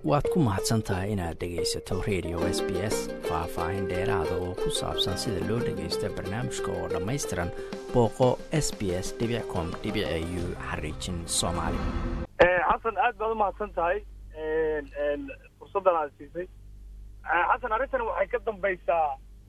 waad ku mahadsan tahay inaad dhegaysato radio s b s faah-faahin dheeraada oo ku saabsan sida loo dhagaysto barnaamijka oo dhammaystiran booqo s b s com u xariijin soomaali xasan aad baad u mahadsan tahay fursaddan aad siisay xasan arrintan waxay ka dambaysaa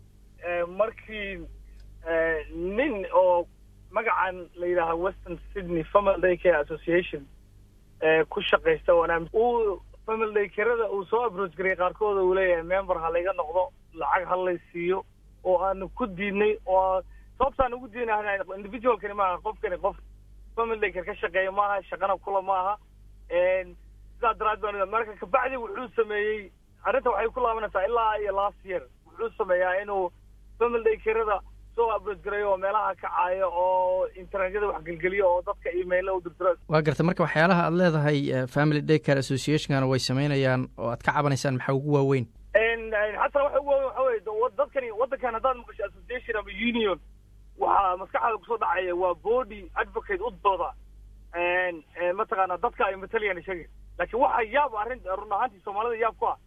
markii nin oo magacan la yidhaaha western sydney family day care association ku shaqaysta wanaam uu family day carada uu soo abroach gariyay qaarkooda uu leeyahay member ha layga noqdo lacag ha lay siiyo oo aanu ku diidnay oo sababtaan ugu diidnay individualkani maaha qofkani qof family day care ka shaqeeya maaha shaqana kula maaha sidaa daraad baan marka kabacdi wuxuu sameeyey arrinta waxay ku laabanaysaa ilaa iyo last year wuxuu sameeyaa inuu family day carada soo abroach garayo oo meelaha kacaayo oo internetyada wax gelgeliyo oo dadka emaila u dirdiro waa garta marka waxyaalaha aad leedahay family day care associationkana way samaynayaan oo aad ka cabanaysaan maxaa ugu waaweyn xasan waxa ugu waaweyn waxa weye dadkani waddankan haddaad maqasho association ama union waxaa maskaxdaada kusoo dhacaya waa body advocate u dooda mataqaana dadka ay matalayaan sheegay laakiin waxa yaab arrin run ahaantii soomaalida yaab ku ah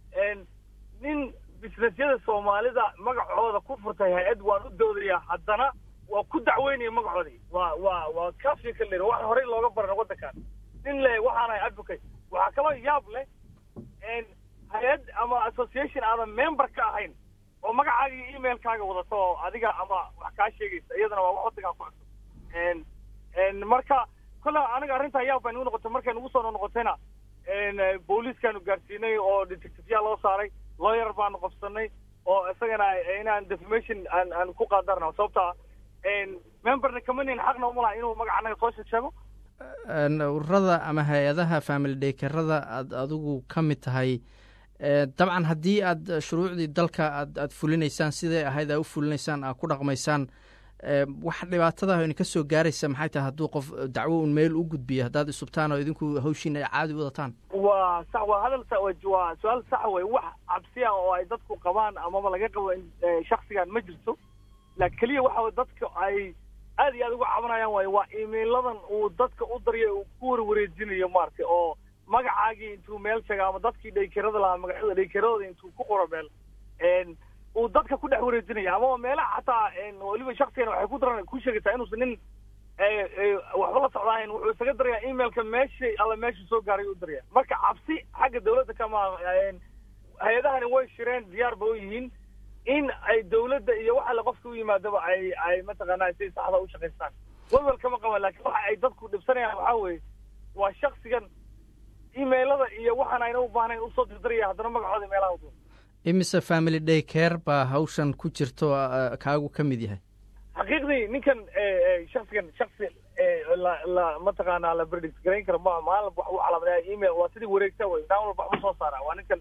nin businessyada soomaalida magacooda ku furtay hay-ad waan u doodaya haddana waa ku dacweynaya magacoodii waa waa waa kafiya ka leer wax horey looga baran waddankan nin le waxaanahay advocate waxaa kaloo yaab leh hay-ad ama association aadan member ka ahayn oo magacaaga iyo emailkaaga wadato oo adiga ama wax kaa sheegaysa iyadana waa wax waddankaa ku cusub marka kolle aniga arrintaa yaab bay nagu noqotay markay nagu soo noqotayna booliiskaanu gaarsiinay oo detectiveyaa loo saaray lawyer baanu qabsanay oo isagana inaan defamation aan aan ku qaadarna sababta memberna kamanin xaqna uma laha inuu magaca anaga soo sheego ururada ama hay-adaha family daykerada aad adigu ka mid tahay dabcan haddii aad shuruucdii dalka aad aad fulinaysaan siday ahayd aa u fulinaysaan aa ku dhaqmaysaan wax dhibaatada idinka soo gaaraysa maxay tahay hadduu qof dacwo un meel u gudbiyo haddaad isubtaan oo idinku hawshiin ay caadi wadataan waa sax waa hadal waa su-aal sax wey wax cabsiya oo ay dadku qabaan amaba laga qabo shaksigan ma jirto la keliya waxa dadka ay aad iyo aad uga cabanayaan waayo waa emailadan uu dadka u darya uu ku warwareejinayo maaragtay oo magacaagii intuu meel sheega ama dadkii dhaykerada lahaa magacyada dhaykeradooda intuu ku qoro meel uu dadka ku dhex wareejinaya amaba meelaha xataa weliba shaksigan waxay ku daran ku sheegaysaa inuusan nin waxba la socdaahayn wuxuu isaga darayaa emailka meeshay alla meesha soo gaaray u daraya marka cabsi xagga dawladda kama hay-adahani way shireen diyaar ba u yihiin in ay dawladda iyo wax alle qofka u yimaadaba ay ay mataqaanaa si saxda u shaqaystaan welwel kama qaban laakiin waxa ay dadku dhibsanayaan waxaa weeye waa shaksigan emailada iyo waxaan ayna u baahnayn usoo dirdaraya haddana magacooda meelaha u imise family day care baa hawshan ku jirto kaagu ka mid yahay xaqiiqdii ninkan shaksigan shaksi la la mataqaanaa la berdis garayn kara ma maalin wax u calaamadayaa email waa sidii wareegta wey daan walba wax u soo saaraa waa ninkan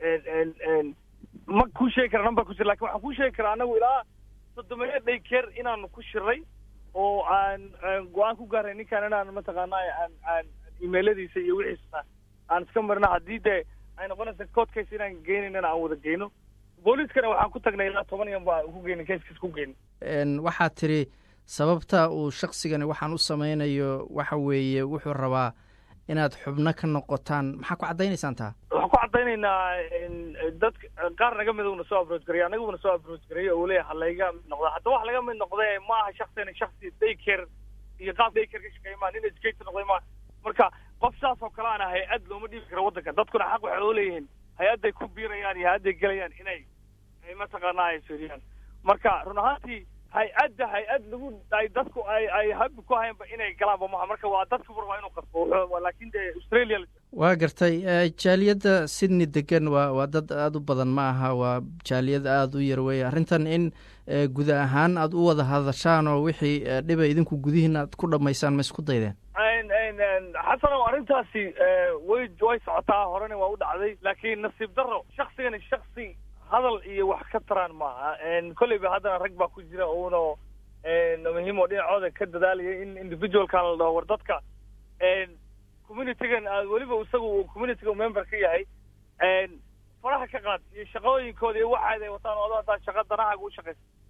ma kuu sheegi kara number ku jira lakin waxaan kuu sheegi karaa anagu ilaa soddomeeyo day care inaanu ku shiray oo aan go-aan ku gaaray ninkan inaan mataqaanaa aan aan emailadiisa iyo wixiisa aan iska marina haddii dee ay noqonaysa court case inaan geynaynana aan wada geyno booliiskana waxaan ku tagnay ilaa toban yan baa ku geyna casekas ku geyna waxaad tidhi sababta uu shaksigani waxaan u samaynayo waxa weeye wuxuu rabaa inaad xubno ka noqotaan maxaa ku caddaynaysaan taa waxaan ku caddaynaynaa dadka qaar naga mid uuna soo abroach garaya anaguna soo abroach garaya oo leeyahay halayga mid noqda hadda wax laga mid noqdee ma aha shaksigani shaksi daycare iyo qaab daycare ka shaqeeya maa nin educator noqday maa marka qof saas oo kale ana hay-ad looma dhiibi karo waddanka dadkuna xaq waxay oo leeyihiin hay-adday ku biirayaan iyo hay-adday gelayaan inay ay mataqaanaa ay fiiriyaan marka run ahaantii hay-adda hay-ad lagu ay dadku ay ay habi ku hayanba inay galaanba maha marka waa dadka war waa inuu qasbo laakiin dee australia waa gartay jaaliyadda sydney degan waa waa dad aada u badan ma aha waa jaaliyad aada u yar weeye arrintan in guud ahaan aada u wada hadashaan oo wixii dhiba idinku gudihiina aad ku dhammaysaan ma isku daydeen xasanow arrintaasi way way socotaa horena waa u dhacday laakiin nasiib daro shaksigani shaksi hadal iyo wax ka taraan maaha kolleyba haddana rag baa ku jira uuna muhiim oo dhinacooda ka dadaalaya in individualkan la dhaho war dadka communitygan weliba isagu uu communityga member ka yahay faraha ka qaad iyo shaqooyinkooda iyo waxaad ay wataan oo haddaa shaqa danahaaga u shaqaysa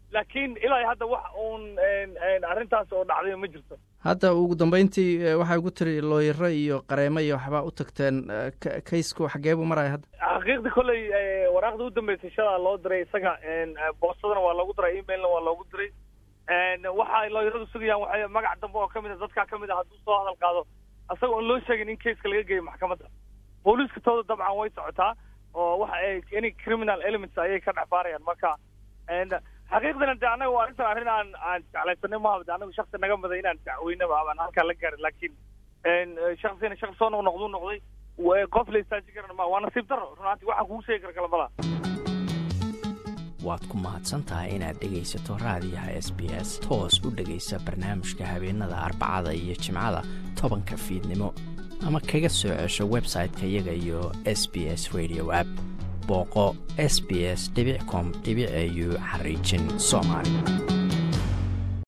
laakiin ilaa hadda wax uun arrintaas oo dhacday ma jirto hadda ugu dambeyntii waxay ugu tiri looyaro iyo qareemo iyo waxbaa u tagteen kaysku xagee buu maraya hadda xaqiiqda kolley waraaqda u dambeysay shalaa loo diray isaga boosadana waa loogu diray emailna waa loogu diray waxa looyaradu sugayaan waxay magac dambe oo kamid a dadkaa kamid a hadduu soo hadal qaado isaga oon loo sheegin in kayska laga geeyo maxkamadda booliiska tooda dabcan way socotaa oo waxa ay any criminal elements ayay ka dhex baarayaan marka xaqiiqdana de annaga waa arrintan arrin aan aan jeclaysanay maha de anagu shaksi naga muday inaan dacweynaba abaan halkaa la gaarin laakiin shaksina shaks soo noqnoqduu noqday qof la istaajin karan ma waa nasiib daro runaantii waxaan kugu sheegi kara kalamala waad ku mahadsan tahay inaad dhegaysato raadiyaha s b s toos u dhegaysa barnaamijka habeenada arbacada iyo jimcada tobanka fiidnimo ama kaga soo cesho website-ka iyaga iyo s b s radio app booqo s b s com au xariijin soomaali